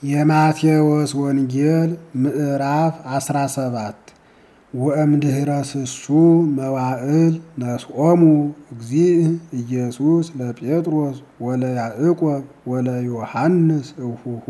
የማቴዎስ ወንጌል ምዕራፍ 17 ወእምድኅረ ስሱ መዋዕል ነስኦሙ እግዚእ ኢየሱስ ለጴጥሮስ ወለያዕቆብ ወለዮሐንስ እሁሁ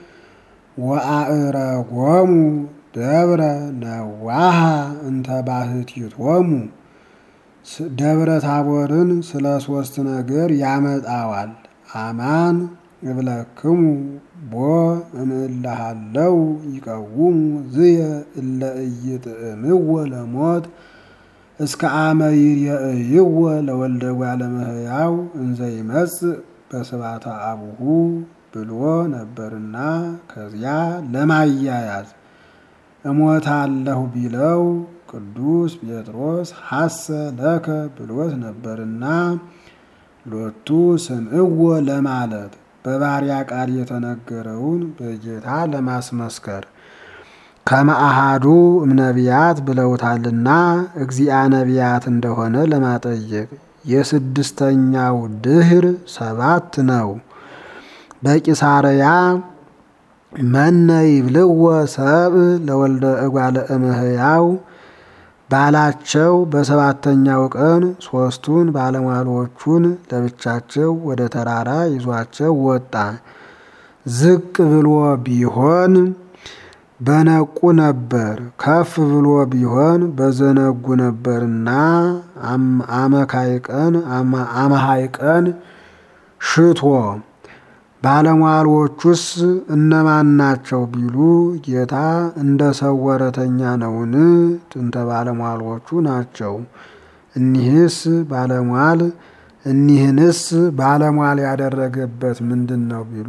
ወአዕረጎሙ ደብረ ነዋሃ እንተ ባሕቲቶሙ ደብረ ታቦርን ስለ ሦስት ነገር ያመጣዋል። አማን እብለክሙ ቦ እምእልሃለው ይቀውሙ ዝየ እለ ኢይጥዕምዎ ለሞት እስከ አመ ይርየእይዎ ለወልደ እጓለ እመሕያው እንዘ ይመጽእ በስብሐተ አቡሁ ብሎ ነበርና ከዚያ ለማያያዝ እሞታለሁ ቢለው ቅዱስ ጴጥሮስ ሐሰ ለከ ብሎት ነበርና ሎቱ ስምዕዎ ለማለት በባሪያ ቃል የተነገረውን በጌታ ለማስመስከር ከመአሃዱ እምነቢያት ብለውታልና እግዚአ ነቢያት እንደሆነ ለማጠየቅ የስድስተኛው ድኅር ሰባት ነው። በቂሳርያ መነ ይብልዎ ሰብእ ለወልደ እጓለ እመሕያው ባላቸው በሰባተኛው ቀን ሦስቱን ባለሟሎቹን ለብቻቸው ወደ ተራራ ይዟቸው ወጣ። ዝቅ ብሎ ቢሆን በነቁ ነበር፣ ከፍ ብሎ ቢሆን በዘነጉ ነበርና አመካይ ቀን አመሃይ ቀን ሽቶ ባለሟሎቹስ እነማን ናቸው ቢሉ ጌታ እንደ ሰው ወረተኛ ነውን? ጥንተ ባለሟሎቹ ናቸው። እኒህስ ባለሟል እኒህንስ ባለሟል ያደረገበት ምንድን ነው ቢሉ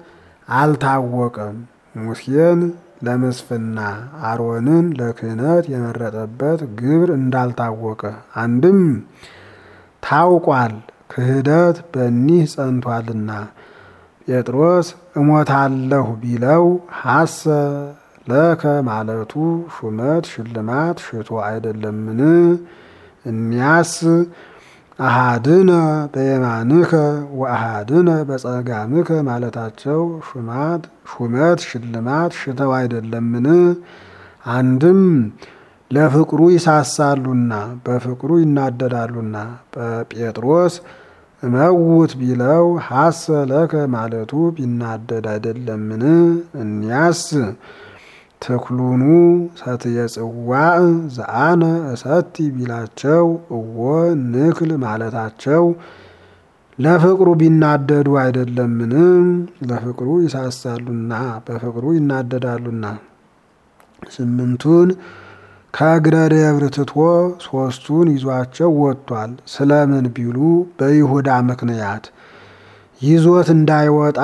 አልታወቀም። ሙሴን ለምስፍና አሮንን ለክህነት የመረጠበት ግብር እንዳልታወቀ አንድም ታውቋል፣ ክህደት በኒህ ጸንቷልና ጴጥሮስ እሞታለሁ ቢለው ሐሰ ለከ ማለቱ ሹመት ሽልማት ሽቶ አይደለምን? እኒያስ አሃድነ በየማንከ ወአሃድነ በጸጋምከ ማለታቸው ሹማት ሹመት ሽልማት ሽተው አይደለምን? አንድም ለፍቅሩ ይሳሳሉና በፍቅሩ ይናደዳሉና ጴጥሮስ እመውት ቢለው ሐሰ ለከ ማለቱ ቢናደድ አይደለምን? እኒያስ ተክሉኑ ሰትየ ጽዋዕ ዘአነ እሰቲ ቢላቸው እወ ንክል ማለታቸው ለፍቅሩ ቢናደዱ አይደለምን? ለፍቅሩ ይሳሳሉና በፍቅሩ ይናደዳሉና ስምንቱን ከእግረ ደብር ትቶ ሦስቱን ይዟቸው ወጥቷል። ስለምን ቢሉ በይሁዳ ምክንያት ይዞት እንዳይወጣ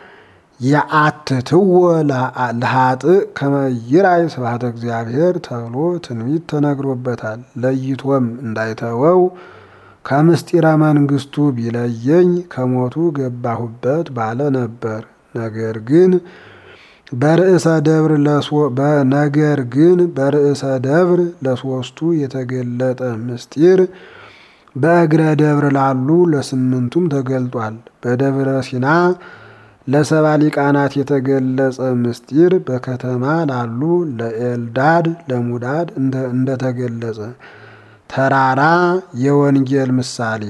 የአትትዎ ለኃጥእ ከመ ይራይ ስብሐተ እግዚአብሔር ተብሎ ትንቢት ተነግሮበታል። ለይቶም እንዳይተወው ከምስጢረ መንግስቱ ቢለየኝ ከሞቱ ገባሁበት ባለ ነበር። ነገር ግን በርዕሰ ደብር ነገር ግን በርዕሰ ደብር ለሶስቱ የተገለጠ ምስጢር በእግረ ደብር ላሉ ለስምንቱም ተገልጧል። በደብረ ሲና ለሰባ ሊቃናት የተገለጸ ምስጢር በከተማ ላሉ ለኤልዳድ ለሙዳድ እንደተገለጸ ተራራ የወንጌል ምሳሌ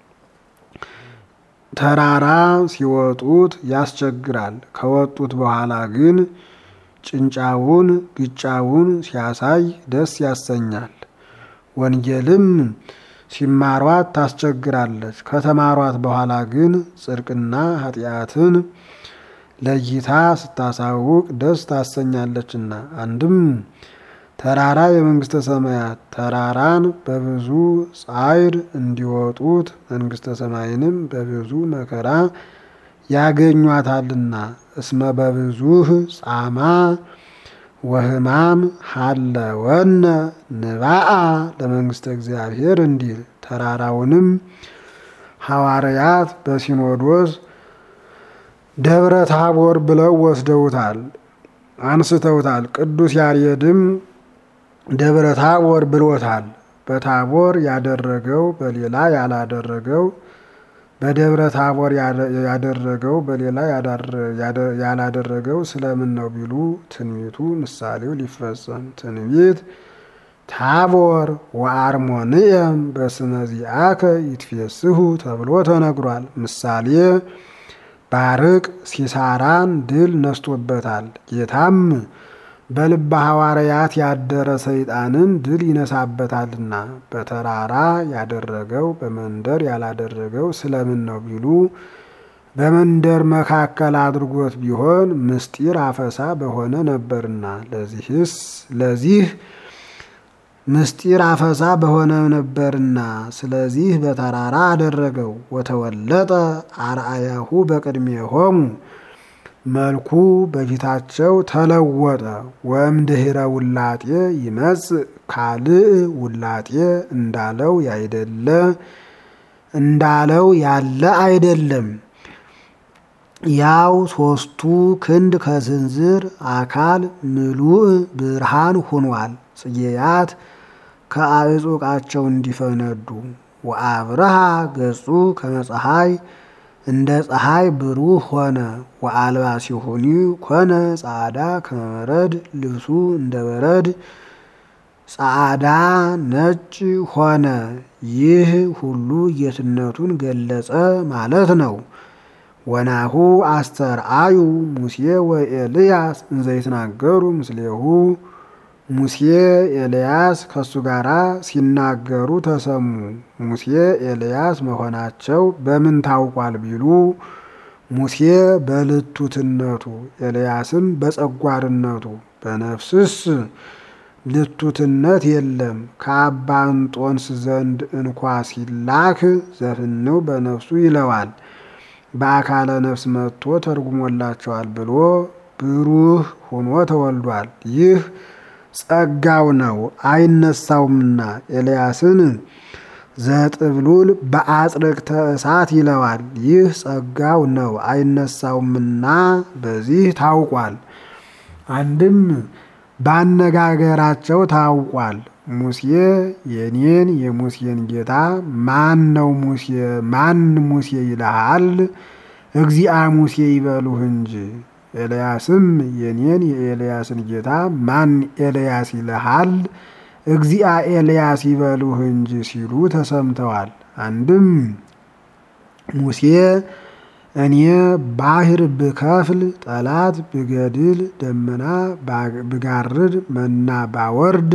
ተራራ ሲወጡት ያስቸግራል። ከወጡት በኋላ ግን ጭንጫውን ግጫውን ሲያሳይ ደስ ያሰኛል። ወንጌልም ሲማሯት ታስቸግራለች። ከተማሯት በኋላ ግን ጽድቅና ኃጢአትን ለይታ ስታሳውቅ ደስ ታሰኛለችና አንድም ተራራ የመንግስተ ሰማያት ተራራን በብዙ ጻዕር እንዲወጡት መንግስተ ሰማይንም በብዙ መከራ ያገኟታልና እስመ በብዙህ ጻማ ወህማም ሀለወነ ንባአ ለመንግስተ እግዚአብሔር እንዲል ተራራውንም ሐዋርያት በሲኖዶስ ደብረ ታቦር ብለው ወስደውታል፣ አንስተውታል። ቅዱስ ያሬድም ደብረ ታቦር ብሎታል። በታቦር ያደረገው በሌላ ያላደረገው በደብረ ታቦር ያደረገው በሌላ ያላደረገው ስለምን ነው ቢሉ ትንቢቱ ምሳሌው ሊፈጸም ትንቢት ታቦር ወአርሞንኤም በስመ ዚአከ ይትፌስሑ ተብሎ ተነግሯል። ምሳሌ ባርቅ ሲሳራን ድል ነስቶበታል። ጌታም በልበ ሐዋርያት ያደረ ሰይጣንን ድል ይነሳበታልና በተራራ ያደረገው በመንደር ያላደረገው ስለምን ነው ቢሉ በመንደር መካከል አድርጎት ቢሆን ምስጢር አፈሳ በሆነ ነበርና ለዚህስ ለዚህ ምስጢር አፈሳ በሆነ ነበርና ስለዚህ በተራራ አደረገው። ወተወለጠ አርአያሁ በቅድሜሆሙ መልኩ በፊታቸው ተለወጠ። ወእምድኅረ ውላጤ ይመጽእ ካልእ ውላጤ እንዳለው ያይደለ እንዳለው ያለ አይደለም። ያው ሶስቱ ክንድ ከስንዝር አካል ምሉእ ብርሃን ሆኗል። ጽጌያት ከአዕጹቃቸው እንዲፈነዱ ወአብርሃ ገጹ ከመፀሐይ እንደ ፀሐይ ብሩህ ሆነ። ወአልባሲሁኒ ኮነ ጻዕዳ ከመበረድ ልብሱ እንደ በረድ ጻዕዳ ነጭ ሆነ። ይህ ሁሉ ጌትነቱን ገለጸ ማለት ነው። ወናሁ አስተርአዩ ሙሴ ወኤልያስ እንዘይትናገሩ ምስሌሁ ሙሴ ኤልያስ ከሱ ጋር ሲናገሩ ተሰሙ። ሙሴ ኤልያስ መሆናቸው በምን ታውቋል ቢሉ ሙሴ በልቱትነቱ ኤልያስም በጸጓርነቱ በነፍስስ ልቱትነት የለም። ከአባ እንጦንስ ዘንድ እንኳ ሲላክ ዘፍንው በነፍሱ ይለዋል። በአካለ ነፍስ መጥቶ ተርጉሞላቸዋል ብሎ ብሩህ ሆኖ ተወልዷል። ይህ ጸጋው ነው አይነሳውምና። ኤልያስን ዘጥብሉል በአጽርቅተ እሳት ይለዋል። ይህ ጸጋው ነው አይነሳውምና በዚህ ታውቋል። አንድም ባነጋገራቸው ታውቋል። ሙሴ የኔን የሙሴን ጌታ ማን ነው ሙሴ ማን ሙሴ ይልሃል? እግዚአ ሙሴ ይበሉህ እንጂ ኤልያስም የኔን የኤልያስን ጌታ ማን ኤልያስ ይልሃል? እግዚአ ኤልያስ ይበሉህ እንጂ ሲሉ ተሰምተዋል። አንድም ሙሴ እኔ ባህር ብከፍል ጠላት ብገድል ደመና ብጋርድ መና ባወርድ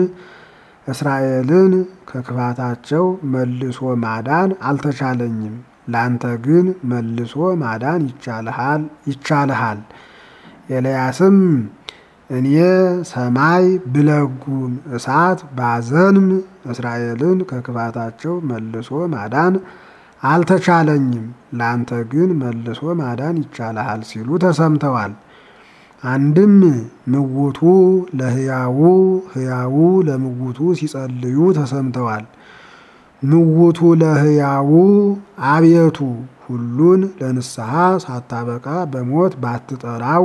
እስራኤልን ከክፋታቸው መልሶ ማዳን አልተቻለኝም። ላንተ ግን መልሶ ማዳን ይቻልሃል። ኤልያስም እኔ ሰማይ ብለጉም እሳት ባዘንም እስራኤልን ከክፋታቸው መልሶ ማዳን አልተቻለኝም። ላንተ ግን መልሶ ማዳን ይቻልሃል ሲሉ ተሰምተዋል። አንድም ምውቱ ለሕያው ሕያው ለምውቱ ሲጸልዩ ተሰምተዋል። ምውቱ ለሕያው አቤቱ ሁሉን ለንስሐ ሳታበቃ በሞት ባትጠራው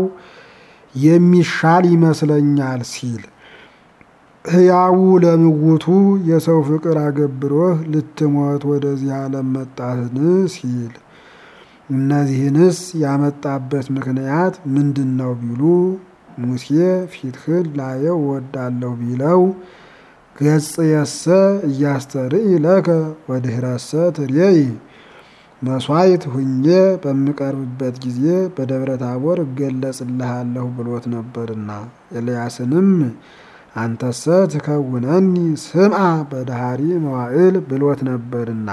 የሚሻል ይመስለኛል ሲል ሕያው ለምውቱ የሰው ፍቅር አገብሮህ ልትሞት ወደዚህ ዓለም መጣህን ሲል እነዚህንስ ያመጣበት ምክንያት ምንድን ነው ቢሉ ሙሴ ፊትህን ላየው ወዳለሁ ቢለው ገጽ የሰ እያስተርኢ ለከ ወድህረሰ ትሬይ መስዋዕት ሁኜ በምቀርብበት ጊዜ በደብረ ታቦር እገለጽልሃለሁ ብሎት ነበርና ኤልያስንም አንተሰ ትከውነኒ ስምዓ በዳሃሪ መዋዕል ብሎት ነበርና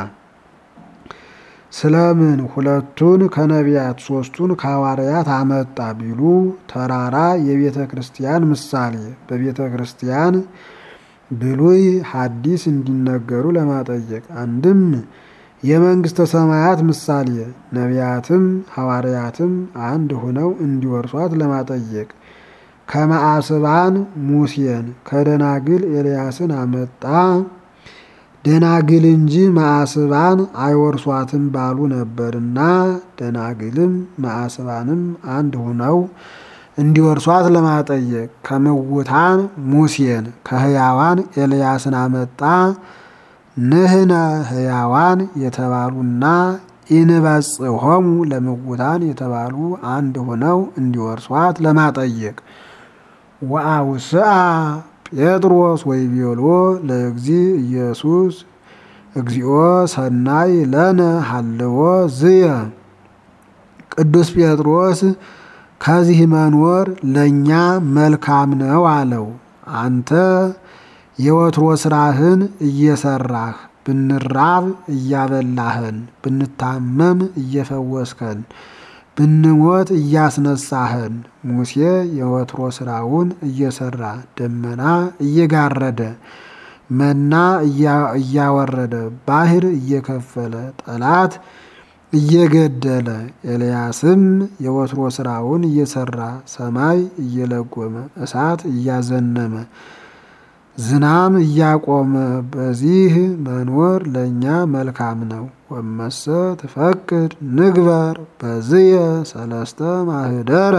ስለምን ሁለቱን ከነቢያት ሶስቱን ከሐዋርያት አመጣ ቢሉ ተራራ የቤተ ክርስቲያን ምሳሌ በቤተ ክርስቲያን ብሉይ ሐዲስ እንዲነገሩ ለማጠየቅ አንድም የመንግስተ ሰማያት ምሳሌ ነቢያትም ሐዋርያትም አንድ ሆነው እንዲወርሷት ለማጠየቅ ከመአስባን ሙሴን ከደናግል ኤልያስን አመጣ። ደናግል እንጂ መአስባን አይወርሷትም ባሉ ነበርና ደናግልም መአስባንም አንድ ሆነው እንዲወርሷት ለማጠየቅ ከምውታን ሙሴን ከህያዋን ኤልያስን አመጣ። ንህነ ህያዋን የተባሉና ኢንበጽሖሙ ለምውታን የተባሉ አንድ ሆነው እንዲወርሷት ለማጠየቅ ወአውስአ ጴጥሮስ ወይቤሎ ለእግዚ ኢየሱስ እግዚኦ ሰናይ ለነ ሀልዎ ዝየ ቅዱስ ጴጥሮስ ከዚህ መኖር ለእኛ መልካም ነው አለው። አንተ የወትሮ ስራህን እየሰራህ ብንራብ እያበላህን፣ ብንታመም እየፈወስከን፣ ብንሞት እያስነሳህን። ሙሴ የወትሮ ስራውን እየሰራ ደመና እየጋረደ መና እያወረደ ባህር እየከፈለ ጠላት እየገደለ ኤልያስም የወትሮ ስራውን እየሰራ ሰማይ እየለጎመ እሳት እያዘነመ ዝናም እያቆመ በዚህ መኖር ለእኛ መልካም ነው። ወመሰ ትፈቅድ ንግበር በዝየ ሰለስተ ማህደረ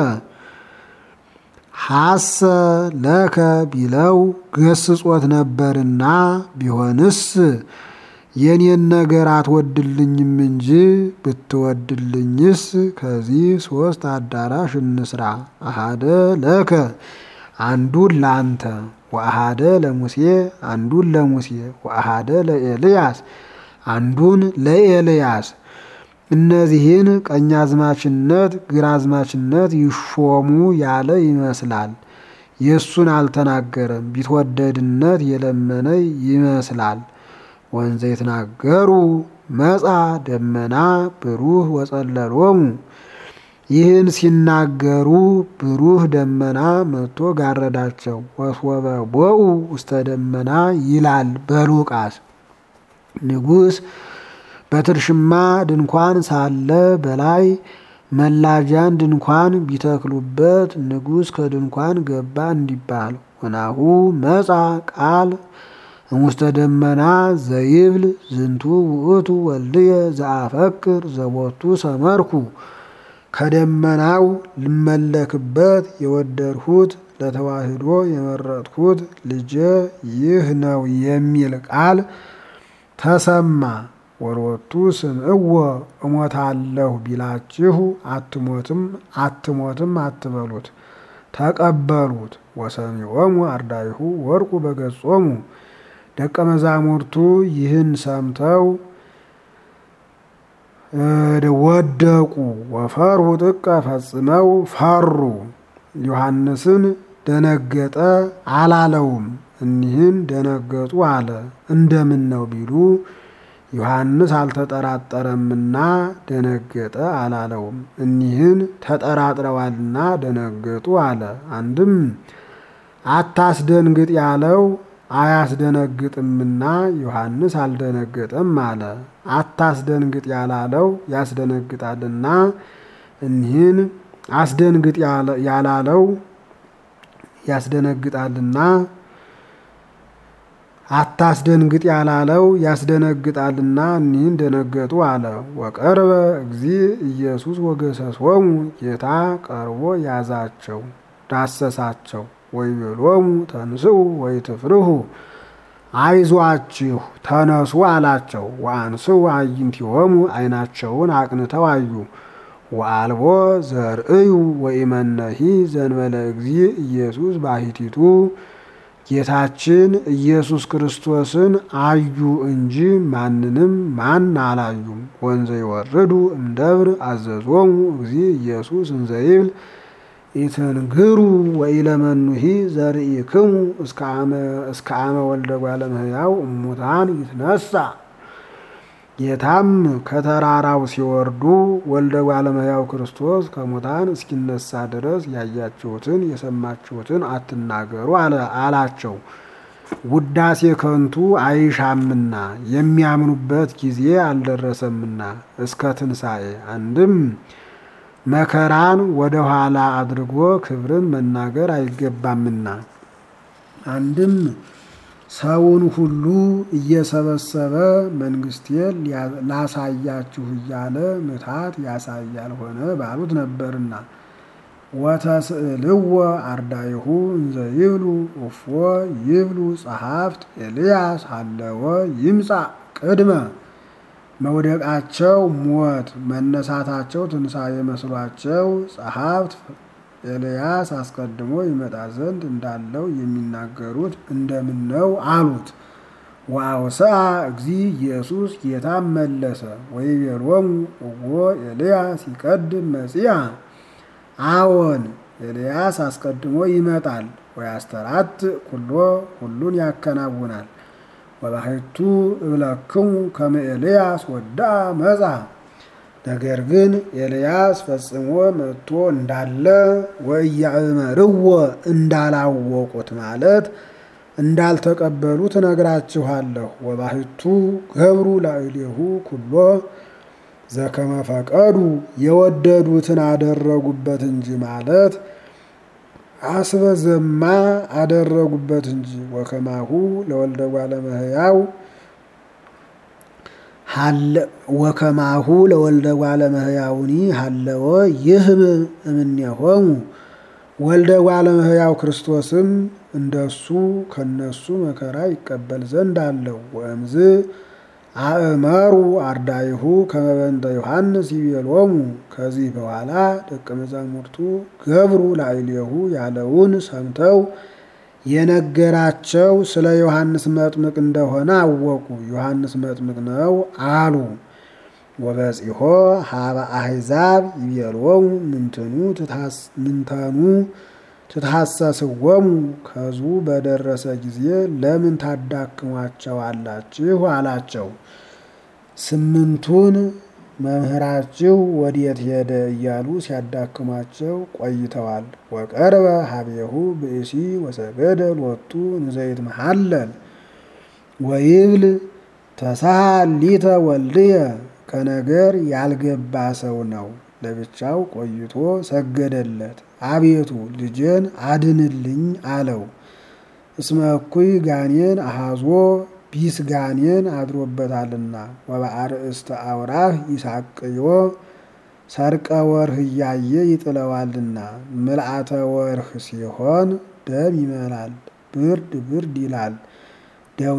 ሐሰ ለከ ቢለው ገስጾት ነበርና ቢሆንስ የኔን ነገር አትወድልኝም እንጂ ብትወድልኝስ ከዚህ ሶስት አዳራሽ እንስራ። አሃደ ለከ አንዱን ለአንተ ወአሃደ ለሙሴ አንዱን ለሙሴ ወአሃደ ለኤልያስ አንዱን ለኤልያስ። እነዚህን ቀኛዝማችነት ግራዝማችነት ይሾሙ ያለ ይመስላል። የእሱን አልተናገረም። ቢትወደድነት የለመነ ይመስላል። ወንዘ የተናገሩ መጻ ደመና ብሩህ ወጸለሎሙ ይህን ሲናገሩ ብሩህ ደመና መጥቶ ጋረዳቸው። ወስወበ ቦኡ ውስተ ደመና ይላል በሉቃስ። ንጉሥ በትርሽማ ድንኳን ሳለ በላይ መላጃን ድንኳን ቢተክሉበት ንጉሥ ከድንኳን ገባ እንዲባል ወናሁ መጻ ቃል እሙስተ ደመና ዘይብል ዝንቱ ውእቱ ወልድየ ዘአፈቅር ዘቦቱ ሰመርኩ ከደመናው ልመለክበት የወደድሁት ለተዋህዶ የመረጥኩት ልጄ ይህ ነው የሚል ቃል ተሰማ። ወሎቱ ስምዕዎ እሞታለሁ ቢላችሁ አትሞትም አትሞትም አትበሉት፣ ተቀበሉት። ወሰሚዖሙ አርዳይሁ ወርቁ በገጾሙ ደቀ መዛሙርቱ ይህን ሰምተው ወደቁ። ወፈሩ ጥቀ ፈጽመው ፈሩ። ዮሐንስን ደነገጠ አላለውም። እኒህን ደነገጡ አለ። እንደምን ነው ቢሉ ዮሐንስ አልተጠራጠረምና ደነገጠ አላለውም። እኒህን ተጠራጥረዋልና ደነገጡ አለ። አንድም አታስደንግጥ ያለው አያስደነግጥምና ዮሐንስ አልደነገጠም አለ። አታስደንግጥ ያላለው ያስደነግጣልና እኒህን አስደንግጥ ያላለው ያስደነግጣልና አታስደንግጥ ያላለው ያስደነግጣልና እኒህን ደነገጡ አለ። ወቀርበ እግዚ ኢየሱስ ወገሰሶሙ ጌታ ቀርቦ ያዛቸው ዳሰሳቸው። ወይቤሎሙ ተንስኡ ወይትፍርሁ አይዟችሁ ተነሱ አላቸው። ወአንስኡ አዕይንቲሆሙ ዓይናቸውን አቅንተው አዩ። ወአልቦ ዘርእዩ ወኢመነሂ ዘንበለ እግዚ ኢየሱስ ባሕቲቱ ጌታችን ኢየሱስ ክርስቶስን አዩ እንጂ ማንንም ማን አላዩም። ወንዘ ይወርዱ እምደብር አዘዞሙ እግዚ ኢየሱስ እንዘይብል ኢትንግሩ ወኢለመኑሂ ዘርኢክሙ እስከ አመ ወልደ እጓለ እመሕያው እሙታን ይትነሣ። ጌታም ከተራራው ሲወርዱ ወልደ እጓለ እመሕያው ክርስቶስ ከሙታን እስኪነሳ ድረስ ያያችሁትን የሰማችሁትን አትናገሩ አላቸው። ውዳሴ ከንቱ አይሻምና የሚያምኑበት ጊዜ አልደረሰምና እስከ ትንሣኤ አንድም መከራን ወደ ኋላ አድርጎ ክብርን መናገር አይገባምና አንድም ሰውን ሁሉ እየሰበሰበ መንግስቴን ላሳያችሁ እያለ ምትሃት ያሳያል ሆነ ባሉት ነበርና ወተስእልዎ አርዳይሁ እንዘ ይብሉ እፎ ይብሉ ጸሐፍት ኤልያስ ሀለወ ይምጻእ ቅድመ መውደቃቸው ሞት መነሳታቸው ትንሣኤ መስሏቸው ጸሐፍት ኤልያስ አስቀድሞ ይመጣ ዘንድ እንዳለው የሚናገሩት እንደምን ነው አሉት። ወአውስአ እግዚ ኢየሱስ ጌታም መለሰ ወይቤሎሙ እወ ኤልያስ ይቀድም መጺአ አዎን ኤልያስ አስቀድሞ ይመጣል ወያስተራት ኩሎ ሁሉን ያከናውናል። ወባሕቱ እብለክሙ ከመ ኤልያስ ወድአ መጻ ነገር ግን ኤልያስ ፈጽሞ መጥቶ እንዳለ ወኢያእመርዎ እንዳላወቁት ማለት እንዳልተቀበሉት እነግራችኋለሁ። ወባሕቱ ገብሩ ላዕሌሁ ኩሎ ዘከመ ፈቀዱ የወደዱትን አደረጉበት እንጂ ማለት አስበዘማ አደረጉበት እንጂ ወከማሁ ለወልደ እጓለ እመሕያው ወከማሁ ለወልደ እጓለ እመሕያውኒ ሀለወ ይህብ እምኔሆሙ ወልደ እጓለ እመሕያው ክርስቶስም እንደሱ ከነሱ መከራ ይቀበል ዘንድ አለው። ወእምዝ አእመሩ አርዳይሁ ከመ በእንተ ዮሐንስ ይቤሎሙ ከዚህ በኋላ ደቀ መዛሙርቱ ገብሩ ላዕሌሁ ያለውን ሰምተው የነገራቸው ስለ ዮሐንስ መጥምቅ እንደሆነ አወቁ። ዮሐንስ መጥምቅ ነው አሉ። ወበጺሖ ሀበ አሕዛብ ይቤሎሙ ምንትኑ ምንተኑ ትታሰስወሙ ከሕዝቡ በደረሰ ጊዜ ለምን ታዳክሟቸዋላችሁ አላቸው። ስምንቱን መምህራችሁ ወዴት ሄደ እያሉ ሲያዳክሟቸው ቆይተዋል። ወቀርበ ሀቤሁ ብእሲ ወሰገደ ሎቱ እንዘይት መሐለል ወይብል ተሳሃል ሊተ ወልድየ ከነገር ያልገባ ሰው ነው። ለብቻው ቆይቶ ሰገደለት። አቤቱ ልጄን አድንልኝ አለው። እስመ እኩይ ጋኔን አሃዞ ቢስ ጋኔን አድሮበታልና ወበአርእስተ አውራህ ይሳቅዮ ሰርቀ ወርህ እያየ ይጥለዋልና ምልአተ ወርህ ሲሆን ደም ይመላል፣ ብርድ ብርድ ይላል፣ ደዌ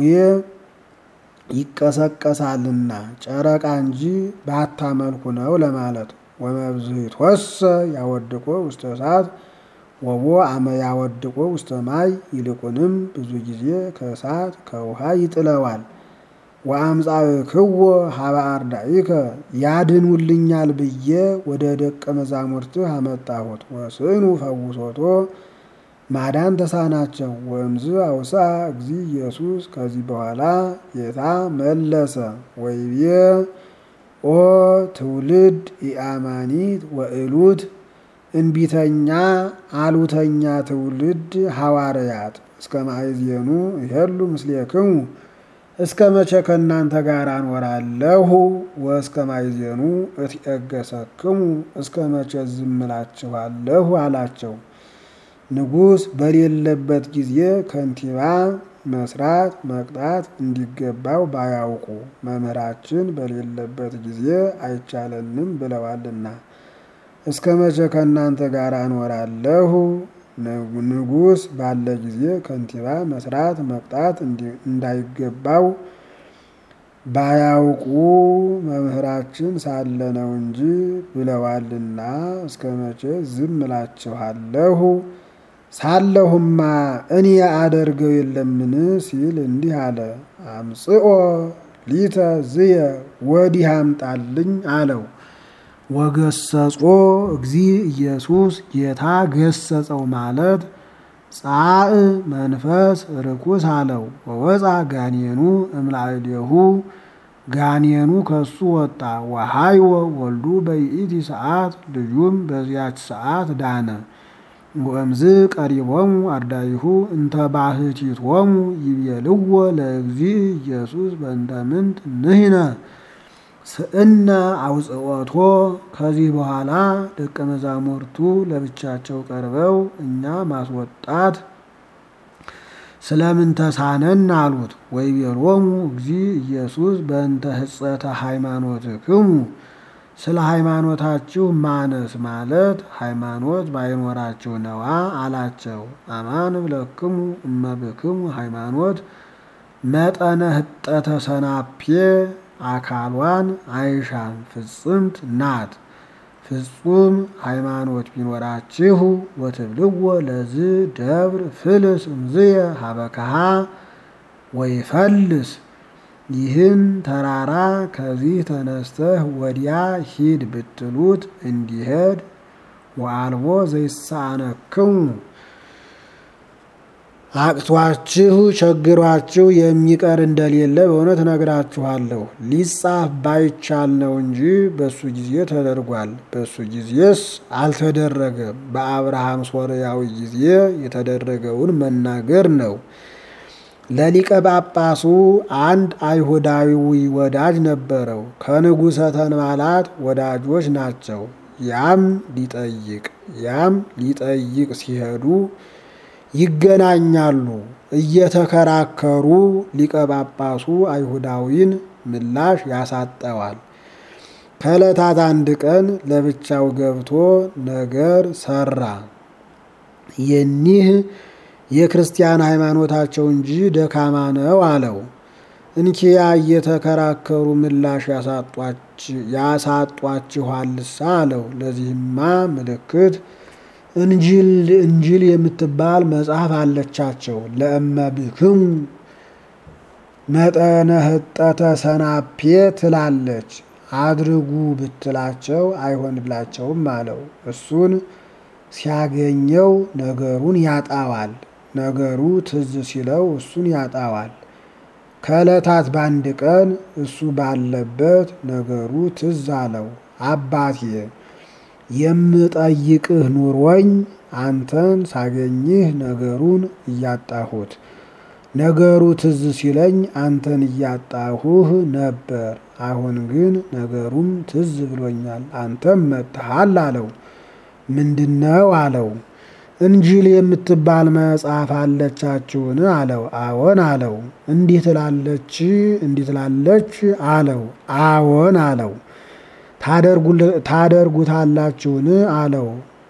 ይቀሰቀሳልና ጨረቃ እንጂ ባታመልኩ ነው ለማለት ወመብዝሕትወሰ ያወድቆ ውስተ እሳት ወቦ አመ ያወድቆ ውስተ ማይ ይልቁንም ብዙ ጊዜ ከእሳት ከውሃ ይጥለዋል። ወአምጻእክዎ ሀበ አርዳኢከ ያድኑልኛል ብዬ ወደ ደቀ መዛሙርትህ አመጣሁት። ወስኑ ፈውሶቶ ማዳን ተሳናቸው። ወእምዝ አውሳ እግዚ ኢየሱስ ከዚህ በኋላ ጌታ መለሰ ወይቤ ኦ ትውልድ ኢአማኒት ወእሉት እንቢተኛ አሉተኛ ትውልድ ሐዋርያት እስከ ማእዜኑ ይሄሉ ምስሌክሙ እስከ መቼ ከእናንተ ጋር አኖራለሁ? ወእስከ ማእዜኑ እትዔገሰክሙ እስከ መቼ ዝም እላችኋለሁ አላቸው። ንጉሥ በሌለበት ጊዜ ከንቲባ መስራት መቅጣት እንዲገባው ባያውቁ መምህራችን በሌለበት ጊዜ አይቻለንም ብለዋልና እስከ መቼ ከእናንተ ጋር አኖራለሁ? ንጉሥ ባለ ጊዜ ከንቲባ መስራት መቅጣት እንዳይገባው ባያውቁ መምህራችን ሳለ ነው እንጂ ብለዋልና እስከ መቼ ዝም እላችኋለሁ? ሳለሁማ እኔ አደርገው የለምን ሲል እንዲህ አለ። አምጽኦ ሊተ ዝየ ወዲህ አምጣልኝ አለው። ወገሰጾ እግዚ ኢየሱስ ጌታ ገሰጸው ማለት ጻእ መንፈስ ርኩስ አለው። ወወፃ ጋኔኑ እምላዕሌሁ ጋኔኑ ከሱ ወጣ። ወሃይወ ወልዱ በይእቲ ሰዓት ልጁም በዚያች ሰዓት ዳነ። ወእምዝ ቀሪቦሙ አርዳይሁ እንተ ባሕቲቶሙ ይቤልዎ ለእግዚ ኢየሱስ በእንተ ምንት ንሕነ ስእነ አውጽኦቶ። ከዚህ በኋላ ደቀ መዛሙርቱ ለብቻቸው ቀርበው እኛ ማስወጣት ስለምን ተሳነን አሉት። ወይቤሎሙ እግዚ ኢየሱስ በእንተ ሕጸተ ሃይማኖትክሙ ስለ ሃይማኖታችሁ ማነስ ማለት ሃይማኖት ባይኖራችሁ ነዋ አላቸው። አማን ብለክሙ እመብክሙ ሃይማኖት መጠነ ህጠተ ሰናፔ አካሏን አይሻም ፍጽምት ናት። ፍጹም ሃይማኖት ቢኖራችሁ ወትብልዎ ለዝ ደብር ፍልስ እምዝየ ሀበከሃ ወይፈልስ ይህን ተራራ ከዚህ ተነስተህ ወዲያ ሂድ ብትሉት እንዲሄድ ወአልቦ ዘይሳነክሙ አቅቷችሁ ቸግሯችሁ የሚቀር እንደሌለ በእውነት እነግራችኋለሁ። ሊጻፍ ባይቻል ነው እንጂ በሱ ጊዜ ተደርጓል። በሱ ጊዜስ አልተደረገም። በአብርሃም ሶርያዊ ጊዜ የተደረገውን መናገር ነው። ለሊቀ ጳጳሱ አንድ አይሁዳዊ ወዳጅ ነበረው። ከንጉሠ ተንባላት ወዳጆች ናቸው። ያም ሊጠይቅ ያም ሊጠይቅ ሲሄዱ ይገናኛሉ። እየተከራከሩ ሊቀ ጳጳሱ አይሁዳዊን ምላሽ ያሳጠዋል። ከዕለታት አንድ ቀን ለብቻው ገብቶ ነገር ሰራ። የኒህ የክርስቲያን ሃይማኖታቸው እንጂ ደካማ ነው አለው። እንኪያ እየተከራከሩ ምላሽ ያሳጧችኋልሳ አለው። ለዚህማ ምልክት እንጂል እንጂል የምትባል መጽሐፍ አለቻቸው። ለእመብክሙ መጠነ ህጠተ ሰናፔ ትላለች። አድርጉ ብትላቸው አይሆንላቸውም አለው። እሱን ሲያገኘው ነገሩን ያጣዋል። ነገሩ ትዝ ሲለው እሱን ያጣዋል። ከዕለታት በአንድ ቀን እሱ ባለበት ነገሩ ትዝ አለው። አባቴ የምጠይቅህ ኑሮኝ አንተን ሳገኝህ ነገሩን እያጣሁት ነገሩ ትዝ ሲለኝ አንተን እያጣሁህ ነበር። አሁን ግን ነገሩም ትዝ ብሎኛል፣ አንተም መጥተሃል አለው። ምንድነው አለው። እንጂል የምትባል መጽሐፍ አለቻችሁን አለው። አዎን አለው። እንዲህ ትላለች እንዲህ ትላለች አለው። አዎን አለው። ታደርጉታላችሁን አለው።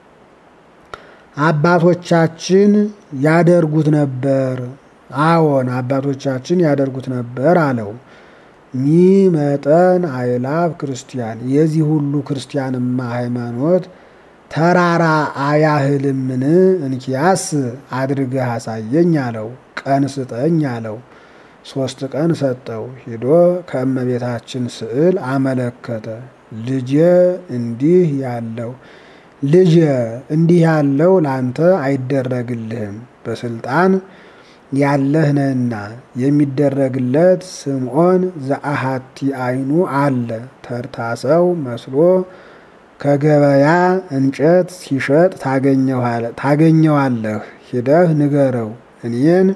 አባቶቻችን ያደርጉት ነበር። አዎን አባቶቻችን ያደርጉት ነበር አለው። ሚ መጠን አይላፍ ክርስቲያን የዚህ ሁሉ ክርስቲያንማ ሃይማኖት ተራራ አያህልምን? እንኪያስ አድርገህ አሳየኝ አለው። ቀን ስጠኝ አለው። ሶስት ቀን ሰጠው። ሂዶ ከእመቤታችን ስዕል አመለከተ። ልጄ እንዲህ ያለው ልጄ እንዲህ ያለው ላንተ አይደረግልህም በስልጣን ያለህ ነህና የሚደረግለት ስምዖን ዘአሃቲ አይኑ አለ ተርታ ሰው መስሎ ከገበያ እንጨት ሲሸጥ ታገኘዋለህ። ሂደህ ንገረው እኔን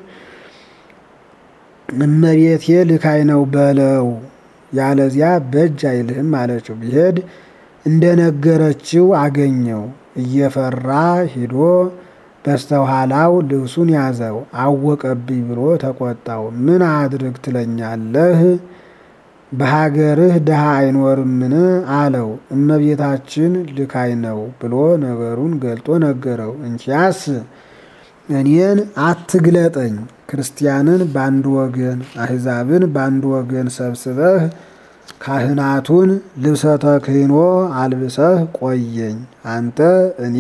እመቤቴ ልካይ ነው በለው፣ ያለዚያ በእጅ አይልህም አለችው። ቢሄድ እንደነገረችው አገኘው። እየፈራ ሂዶ በስተኋላው ልብሱን ያዘው። አወቀብኝ ብሎ ተቆጣው። ምን አድርግ ትለኛለህ? በሀገርህ ድሃ አይኖርምን? አለው። እመቤታችን ልካይ ነው ብሎ ነገሩን ገልጦ ነገረው። እንኪያስ እኔን አትግለጠኝ፣ ክርስቲያንን በአንድ ወገን አሕዛብን በአንድ ወገን ሰብስበህ ካህናቱን ልብሰ ተክህኖ አልብሰህ ቆየኝ። አንተ እኔ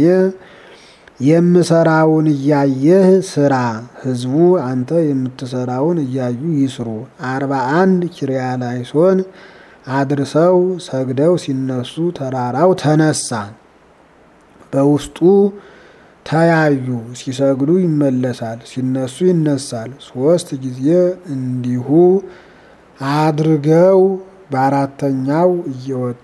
የምሰራውን እያየህ ስራ፣ ሕዝቡ አንተ የምትሰራውን እያዩ ይስሩ። አርባ አንድ ኪርያላይሶን አድርሰው ሰግደው ሲነሱ ተራራው ተነሳ። በውስጡ ተያዩ። ሲሰግዱ ይመለሳል፣ ሲነሱ ይነሳል። ሶስት ጊዜ እንዲሁ አድርገው በአራተኛው እየወጣ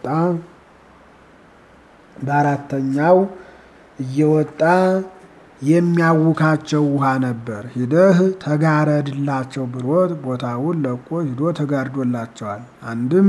በአራተኛው እየወጣ የሚያውካቸው ውሃ ነበር። ሂደህ ተጋረድላቸው ብሎት ቦታውን ለቆ ሂዶ ተጋርዶላቸዋል። አንድም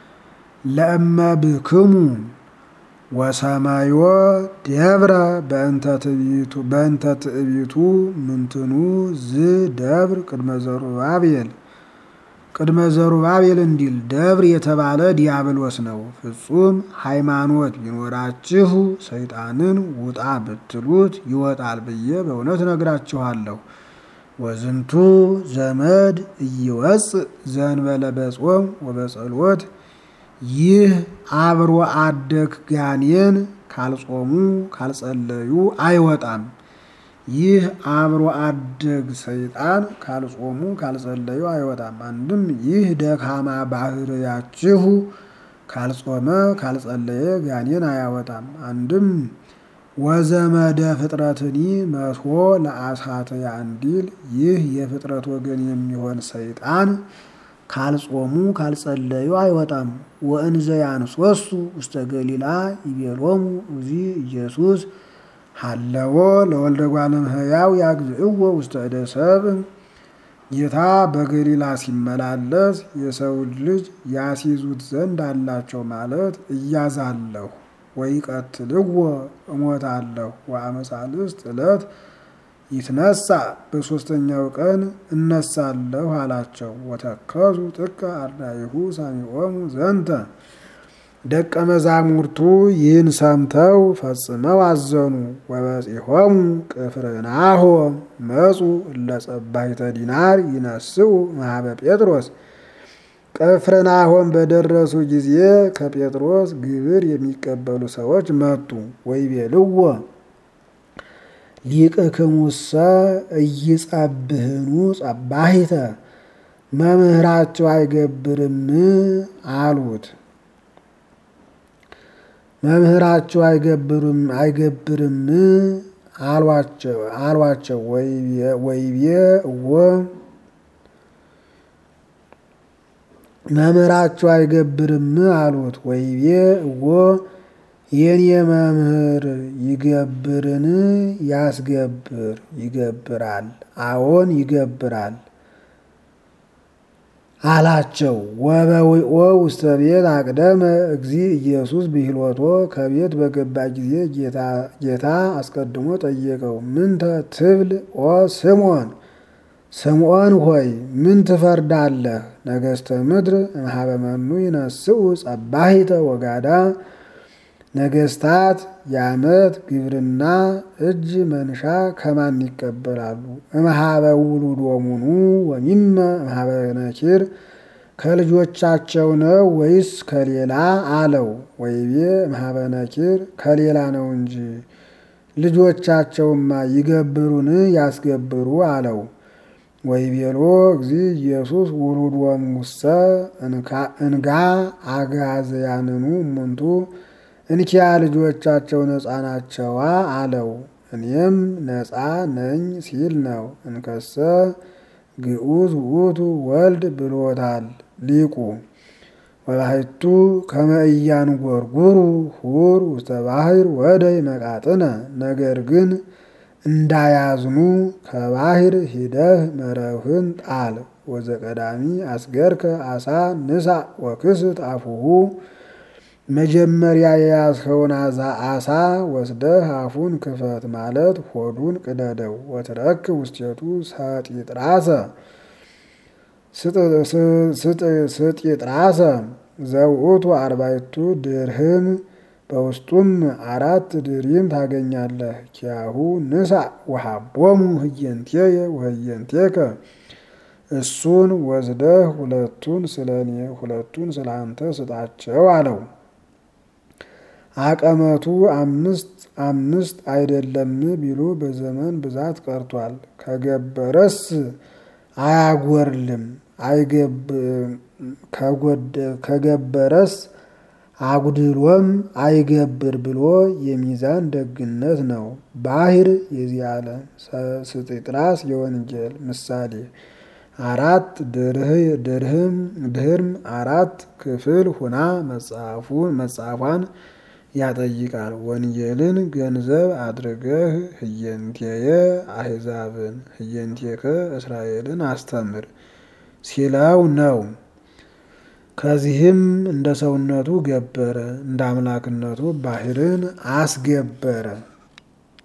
ለእመብክሙ ወሰማዮ ደብረ በእንተ ትዕቢቱ ምንትኑ ዝ ደብር ቅድመ ዘሩባቤል ቅድመ ዘሩባቤል እንዲል ደብር የተባለ ዲያብሎስ ነው። ፍጹም ሃይማኖት ቢኖራችሁ ሰይጣንን ውጣ ብትሉት ይወጣል ብዬ በእውነት ነግራችኋለሁ። ወዝንቱ ዘመድ እይወፅእ ዘንበለ በጾም ወበጸሎት ይህ አብሮ አደግ ጋኔን ካልጾሙ ካልጸለዩ አይወጣም። ይህ አብሮ አደግ ሰይጣን ካልጾሙ ካልጸለዩ አይወጣም። አንድም ይህ ደካማ ባህርያችሁ ካልጾመ ካልጸለየ ጋኔን አያወጣም። አንድም ወዘመደ ፍጥረትኒ መቶ ለአሳተ ያንዲል ይህ የፍጥረት ወገን የሚሆን ሰይጣን ካልጾሙ ካልጸለዩ አይወጣም። ወእንዘ ያንሶሱ ውስተ ገሊላ ይቤሎሙ እዚ ኢየሱስ ሀለዎ ለወልደ እጓለ እመሕያው ያግዝእዎ ውስተ እደ ሰብእ ጌታ በገሊላ ሲመላለስ የሰው ልጅ ያስይዙት ዘንድ አላቸው ማለት እያዛለሁ ወይ ቀትልዎ እሞታለሁ ወአመሳልስት ዕለት ይትነሳ በሦስተኛው ቀን እነሳለሁ አላቸው። ወተከዙ ጥቀ አርዳኢሁ ሳሚዖሙ ዘንተ ደቀ መዛሙርቱ ይህን ሰምተው ፈጽመው አዘኑ። ወበጺሖሙ ቅፍርናሆም መጹ እለ ጸባሒተ ዲናር ይነስኡ ማህበ ጴጥሮስ ቅፍርናሆም በደረሱ ጊዜ ከጴጥሮስ ግብር የሚቀበሉ ሰዎች መጡ። ወይቤልዎ ሊቅክሙሰ እይጸብህኑ ጸባሒተ መምህራቸው አይገብርም አሉት። መምህራቸው አይገብርም አይገብርም አሏቸው አሏቸው ወይቤ እወ መምህራቸው አይገብርም አሉት። ወይቤ እወ የኔ መምህር ይገብርን ያስገብር ይገብራል፣ አዎን ይገብራል አላቸው። ወበዊኦ ውስተ ቤት አቅደመ እግዚ ኢየሱስ ብሂሎቶ ከቤት በገባ ጊዜ ጌታ አስቀድሞ ጠየቀው። ምንተ ትብል ኦ ስምዖን ስምዖን ሆይ ምን ትፈርዳለህ? ነገሥተ ምድር እምኀበ መኑ ይነስኡ ጸባሒተ ወጋዳ ነገሥታት የዓመት ግብርና እጅ መንሻ ከማን ይቀበላሉ? እምኀበ ውሉዶሙኑ ወሚመ እምኀበ ነኪር ከልጆቻቸው ነው ወይስ ከሌላ አለው። ወይቤ እምኀበ ነኪር ከሌላ ነው እንጂ ልጆቻቸውማ ይገብሩን ያስገብሩ አለው። ወይቤሎ እግዚ ኢየሱስ ውሉዶሙሰ እንጋ አጋዘያንኑ እሙንቱ እንኪያ ልጆቻቸው ነፃ ናቸዋ አለው። እኔም ነፃ ነኝ ሲል ነው። እንከሰ ግዑዝ ውእቱ ወልድ ብሎታል ሊቁ። ወባሕቱ ከመ ኢያንጐርጕሩ ሁር ውስተ ባሕር ወደይ መቃጥነ ነገር ግን እንዳያዝኑ ከባሕር ሂደህ መረብህን ጣል። ወዘቀዳሚ አስገርከ አሳ ንሳ ወክስት አፉሁ መጀመሪያ የያዝኸውን አሳ ወስደህ አፉን ክፈት ማለት ሆዱን ቅደደው። ወትረክብ ውስቴቱ ሰጢጥራሰ ስጢጥራሰ ዘውእቱ አርባዕቱ ድርህም በውስጡም አራት ድሪም ታገኛለህ። ኪያሁ ንሳ ወሃቦሙ ህየንቴየ ወህየንቴከ እሱን ወስደህ ሁለቱን ስለ እኔ ሁለቱን ስለ አንተ ስጣቸው አለው። አቀመቱ አምስት አምስት አይደለም ቢሉ በዘመን ብዛት ቀርቷል። ከገበረስ አያጎርልም ከገበረስ አጉድሎም አይገብር ብሎ የሚዛን ደግነት ነው። ባሕር የዚህ ዓለም ስጢጥራስ የወንጌል ምሳሌ አራት ድርህም ድህርም አራት ክፍል ሁና መጽሐፏን ያጠይቃል። ወንጌልን ገንዘብ አድርገህ ህየንቴየ አሕዛብን ህየንቴከ እስራኤልን አስተምር ሲለው ነው። ከዚህም እንደ ሰውነቱ ገበረ፣ እንደ አምላክነቱ ባሕርን አስገበረ።